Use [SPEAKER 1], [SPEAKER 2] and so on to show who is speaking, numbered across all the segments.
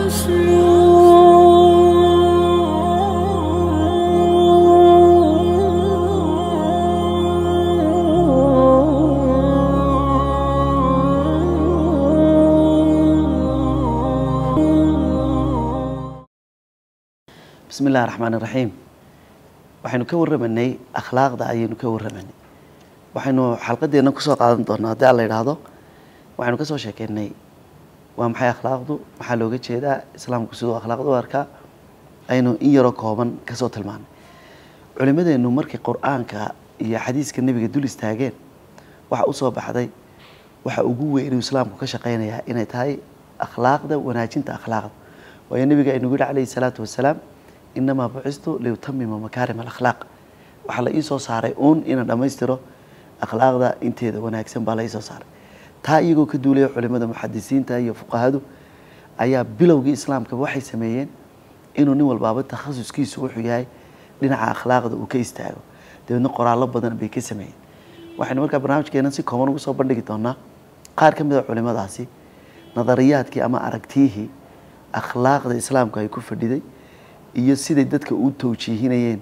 [SPEAKER 1] bismi illahi raxmaan iraxiim waxaynu ka warramanay akhlaaqda ayaynu ka warramanay waxaynu xalqadeena kusoo qaadan doonaa haddii alla yidhaahdo waxaynu kasoo sheekeynay waa maxay akhlaaqdu maxaa looga jeedaa islaamku siduu akhlaaqda u arkaa aynu in yaroo kooban kasoo tilmaanay culimadeennu markii qur-aanka iyo xadiiska nebiga dul istaageen waxa usoo baxday waxa ugu weyn inuu islaamku ka shaqeynayaa inay tahay akhlaaqda wanaajinta akhlaaqda waayo nebiga aynugu yihi calayhi salaatu wasalaam inamaa bucistu liutamima makaarim alakhlaaq waxaa la iisoo saaray uun inaan dhammaystiro akhlaaqda inteeda wanaagsan baa la iisoo saaray taa iyagoo ka duulaya culimada muxadisiinta iyo fuqahadu ayaa bilowgii islaamka waxay sameeyeen inuu nin walbaaba takhasuskiisu wuxuu yahay dhinaca akhlaaqda uu ka istaago dabeedna qoraallo badan bay ka sameeyeen waxaynu markaa barnaamijkeena si kooban ugu soo bandhigi doonaa qaar ka mid a culimadaasi nadariyaadkii ama aragtiyihii akhlaaqda islaamku ay ku fadhiday iyo siday dadka u tawjiihinayeen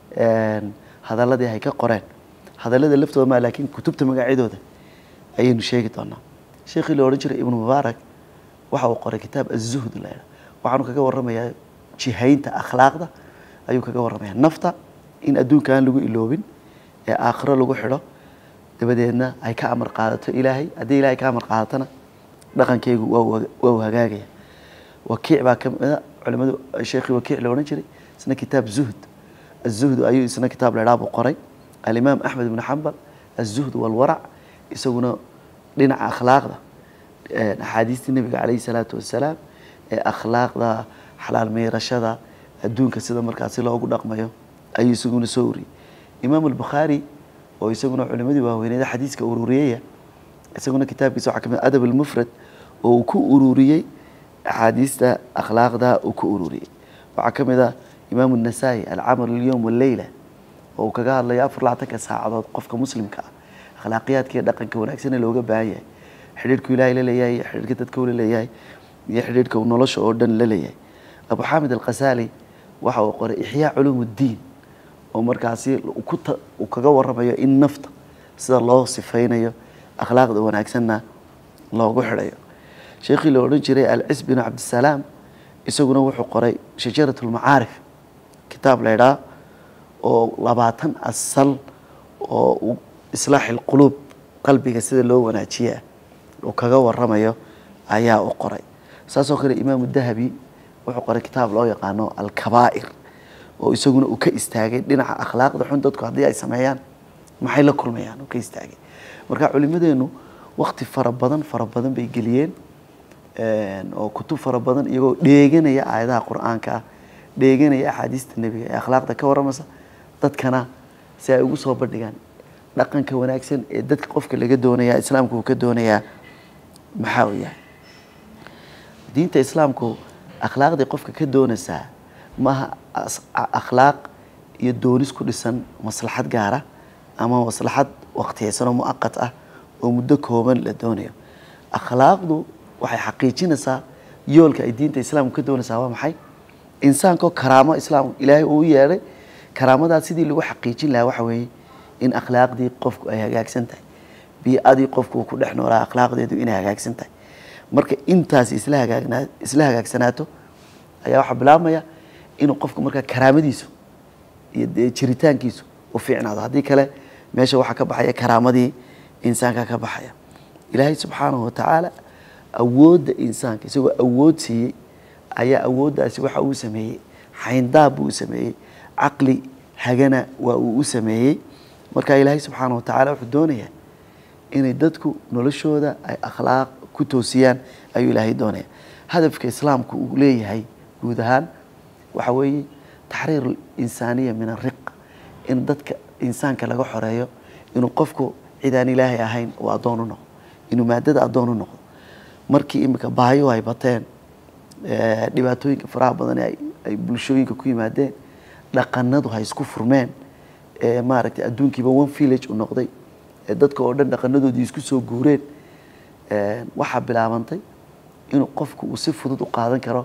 [SPEAKER 1] hadaladii ay ka qoreen hadallada laftooda ma laakiin kutubta magacyadooda ayaynu sheegi doonaa sheekhii la odhan jiray ibnu mubaarak waxa uu qoray kitaab azuhd la yidhaha waxaanu kaga warramayaa jihaynta akhlaaqda ayuu kaga warramayaa nafta in adduunka aan lagu iloobin ee aakhiro lagu xidho dabadeedna ay ka amar qaadato ilaahay haddii ilahay ka amar qaadatana dhaqankeygu waa uu hagaagaya wakiic baa ka mida culimadu sheekhii wakiic la odhan jiray isna kitaab zuhd azuhd ayuu isna kitaab la idhaha buu qoray alimaam axmed ibnu xambal azuhd walwarac isaguna dhinaca akhlaaqda axaadiistii nebiga calayhi salaatu wasalaam ee akhlaaqda xalaal meyrashada adduunka sida markaasi loogu dhaqmayo ayuu isaguna soo uriyey imaam albukhaari oo isaguna culimadii waaweyneeda xadiiska ururiyaya isaguna kitaabkiisa waxaa kamid adab almufrad oo uu ku ururiyey axaadiista akhlaaqda uu ku ururiyey waxaa ka mid ah imaam الnasaa-i alcamal اlyowm wاleyla oo uu kaga hadlayo afar laatanka saacadood qofka muslimka ah akhlaaqiyaadka iyo dhaqanka wanaagsan ee looga baahan yahay xidhiirhku ilaahay la leeyahay iyo xidhiirka dadka uu la leeyahay iyo xidhiirhka uu nolosha oo dhan la leeyahay abu xamid alkhasaali waxa uu qoray ixyaa culuum اddiin oo markaasi uu kaga warramayo in nafta sida loo sifaynayo akhlaaqda wanaagsanna loogu xidhayo sheekhii la odhan jiray alcis binu cabdisalaam isaguna wuxuu qoray shajarat lmacaarif kitaab la ydhaa oo labaatan asal oo islaaxi lquluub qalbiga sida loo wanaajiyaa uu kaga waramayo ayaa u qoray saasoo kale imaamu dahabi wuxuu qoray kitaab loo yaqaano alkabaa'ir oo isaguna uu ka istaagay dhinaca akhlaaqda xun dadku haddii ay sameeyaan maxay la kulmayaan uu ka istaagay marka culimadeenu wakti fara badan fara badan bay geliyeen oo kutub fara badan iyagoo dheeganaya aayadaha qur-aanka ah dheeganaya axaadiista nebiga ee akhlaaqda ka warramasa dadkana si ay ugu soo bandhigaan dhaqanka wanaagsan ee dadka qofka laga doonaya islaamku uu ka doonayaa maxaa uu yahay diinta islaamku akhlaaqdii qofka ka doonaysaa maaha akhlaaq iyo doonis ku dhisan maslaxad gaara ama maslaxad waqtiyeysan oo muaqat ah oo muddo kooban la doonayo akhlaaqdu waxay xaqiijinaysaa yoolka ay diinta islaamku ka doonaysaa waa maxay insaankaoo karaamo islaam ilaahay uu yeedhay karaamadaas sidii lagu xaqiijin lahaa waxa weeye in akhlaaqdii qofku ay hagaagsan tahay bii-adii qofku uu ku dhex noolaa akhlaaqdeedu inay hagaagsan tahay marka intaas isla hagaagnaa isla hagaagsanaato ayaa waxaa bilaabmaya inuu qofku markaa karaamadiisu iyo dee jiritaankiisu u fiicnaado haddii kale meesha waxaa ka baxaya karaamadii insaanka ka baxaya ilaahay subxaanahu watacaala awoodda insaanka isagoo awood siiyey ayaa awooddaasi waxa uu sameeyey xayndaab buu u sameeyey caqli hagana waa uu u sameeyey marka ilaahay subxaana wa tacaala wuxuu doonayaa inay dadku noloshooda ay akhlaaq ku toosiyaan ayuu ilaahay doonaya hadafka islaamku uu leeyahay guud ahaan waxa weeye taxriir insaaniya min ariq in dadka insaanka laga xoreeyo inuu qofku cid aan ilaahay ahayn uu addoon u noqdo inuu maadada addoon u noqdo markii imika baayo ay bateen dhibaatooyinka faraha badan ee ay bulshooyinka ku yimaadeen dhaqanadu ha isku furmeen ee maaragtay adduunkiiba one village u noqday ee dadka oo dhan dhaqanadoodii isku soo guureen waxaa bilaabantay inuu qofku uu si fudud u qaadan karo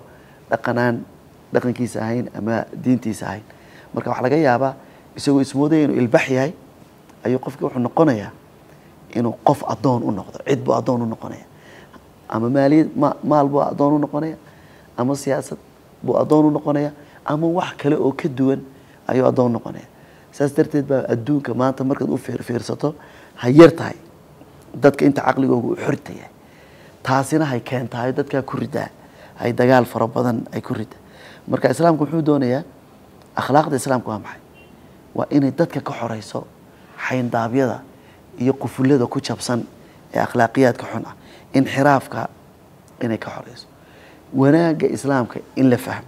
[SPEAKER 1] dhaqanaan dhaqankiisa ahayn ama diintiisa ahayn marka waxaa laga yaabaa isagoo ismoodaya inuu ilbax yahay ayuu qofkii wuxuu noqonayaa inuu qof addoon u noqdo cid buu addoon u noqonaya ama maaliyad ma maal buu addoon u noqonaya ama siyaasad buu addoon u noqonaya ama wax kale oo ka duwan ayuu addoon noqonaya saas darteed baa adduunka maanta markaad u fiirfiirsato ha yar tahay dadka inta caqligooga u xorta yahay taasina hay keentahay dadkaa ku ridaa hay dagaal fara badan ay ku ridaa marka islaamku muxuu doonayaa akhlaaqda islaamka waa maxay waa inay dadka ka xoreyso xayndaabyada iyo qufullada ku jabsan ee akhlaaqiyaadka xun ah inxiraafka inay ka xoreyso wanaagga islaamka in la fahmo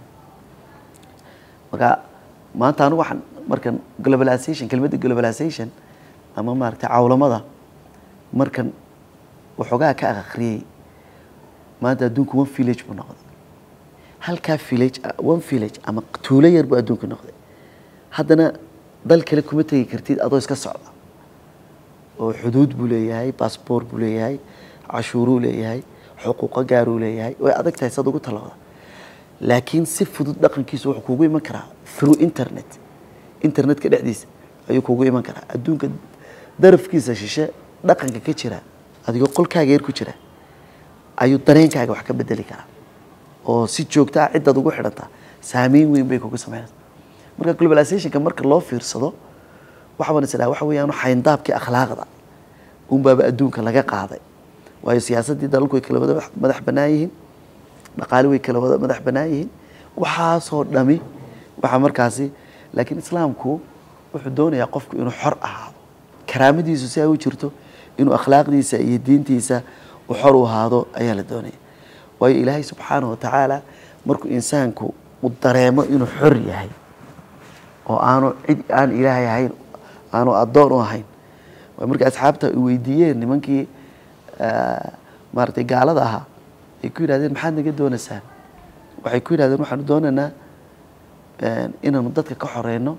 [SPEAKER 1] marka maanta anigu waxaan markan globalization kelmadda globalization ama maaragtay cawlamada markan waxoogaa ka akhriyey maanta adduunku one village buu noqday halkaa village one village ama tuulo yar buu adduunka noqday haddana dal kale kuma tegi kartid adoo iska socda oo xuduud buu leeyahay bassboor buu leeyahay cashuuruu leeyahay xuquuqo gaaruu leeyahay way adag tahay saad ugu talooda laakiin si fudud dhaqankiisu wuxuu kuugu iman karaa through internet internetka dhexdiisa ayuu kuugu iman karaa adduunka darafkiisa shishe dhaqanka ka jira adigoo qolkaaga yar ku jira ayuu dareenkaaga wax ka bedeli karaa oo si joogta ah ciddaad ugu xidhantaa saameyn weyn bay kugu sameynaysa marka globalizationka marka loo fiirsado waxbaan is dhaha waxa weeyaan xayndaabkii akhlaaqda unbaaba adduunka laga qaaday waayo siyaasaddii dalalku way kala wada madax bannaan yihiin dhaqaale way kala wada madax bannaan yihiin waxaasoo dhami waxaa markaasi laakiin islaamku wuxuu doonayaa qofku inuu xor ahaado karaamadiisu si ay u jirto inuu akhlaaqdiisa iyo diintiisa u xor u ahaado ayaa la doonaya waayo ilaahay subxaanahu watacaala markuu insaanku uu dareemo inuu xor yahay oo aanu cid aan ilaahay ahayn aanu addoon u ahayn waa markii asxaabta ay weydiiyeen nimankii maaragtay gaalada ahaa ay ku yidhahdeen maxaad naga doonaysaan waxay ku yidhahdeen waxaanu doonaynaa inaanu dadka ka xoreyno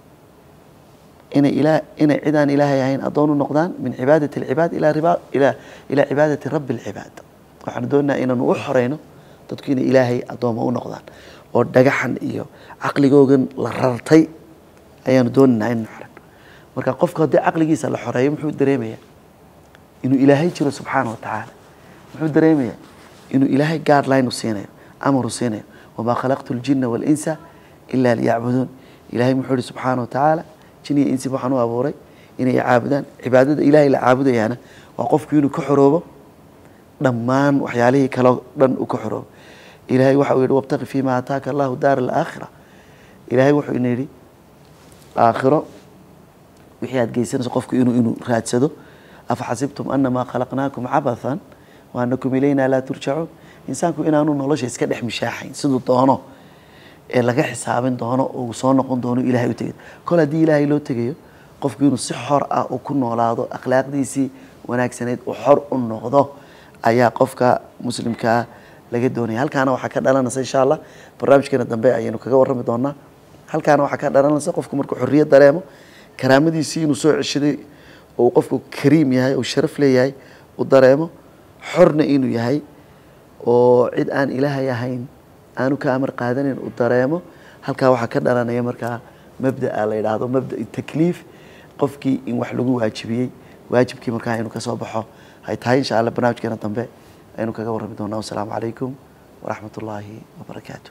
[SPEAKER 1] inay ilaa inay cid aan ilaahay ahayn addoon u noqdaan min cibaadati alcibaad ilaa riba ilaa ilaa cibaadati rabbi alcibaad waxaanu doonaynaa inaanu u xoreyno dadku inay ilaahay addooma u noqdaan oo dhagaxan iyo caqligoogan la rartay ayaanu doonaynaa inanu xoreyno marka qofku haddii caqligiisa la xoreeyo muxuu dareemayaa inuu ilaahay jiro subxaana watacaala muxuu dareemayaa inuu ilaahay guideline u siinayo amar u siinayo wamaa khalaqtu ljina waalinsa ilaa liyacbuduun ilaahay muxuu ihi subxaana watacaala jin iyo insi waxaan u abuuray inay caabudaan cibaadada ilaahay la caabudayaana waa qofku inuu ka xoroobo dhammaan waxyaalihii kaleo dhan uu ka xoroobo ilaahay waxa uu yidhi wabtaqi fiima aataaka allahu daara alaakhira ilaahay wuxuu ina yidhi aakhiro wixii aad geysanayso qofku inuu inuu raadsado afaxasibtum anamaa khalaqnaakum cabathan wa anakum ilayna laa turjacuun insaanku inaanu nolosha iska dhex mishaaxayn siduu doono ee laga xisaabin doono oo uu soo noqon doono ilahay u tegay kol haddii ilaahay loo tegayo qofku inuu si xor ah uu ku noolaado akhlaaqdiisii wanaagsaneyd uu xor u noqdo ayaa qofka muslimkaa laga doonaya halkaana waxaa ka dhalanaysa insha allah barnaamijkeena dambe ayaynu kaga warrami doonaa halkaana waxaa ka dhalanaysa qofku markuu xorriyad dareemo karaamadiisii inuu soo ceshaday oo uu qofku kariim yahay oo sharaf leeyahay uu dareemo xorna inuu yahay oo cid aan ilaahay ahayn aanu ka amar qaadanin uu dareemo halkaa waxaa ka dhalanaya markaa mabdaa la yidhaahdo mabda takliif qofkii in wax lagu waajibiyey waajibkii markaa inuu kasoo baxo hay tahay insha allah barnaamijkeena dambe aynu kaga warrami doonaa wasalaamu calaykum waraxmat ullaahi wabarakaatu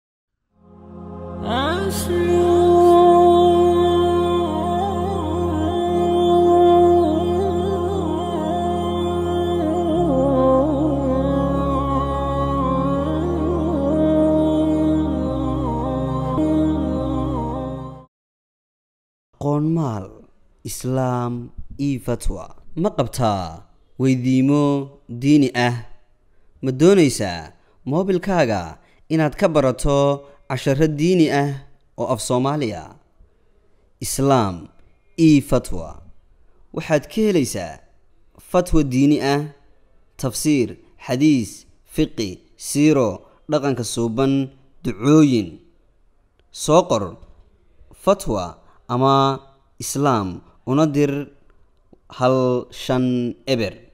[SPEAKER 2] qoonmaal islaam io fatwa ma qabtaa weydiimo diini ah ma doonaysaa moobilkaaga inaad ka barato casharo diini ah oo af soomaaliya islaam io fatwa waxaad ka helaysaa fatwa diini ah tafsiir xadiis fiqi siiro dhaqanka suuban ducooyin soo qor fatwa ama islaam una dir hal shan eber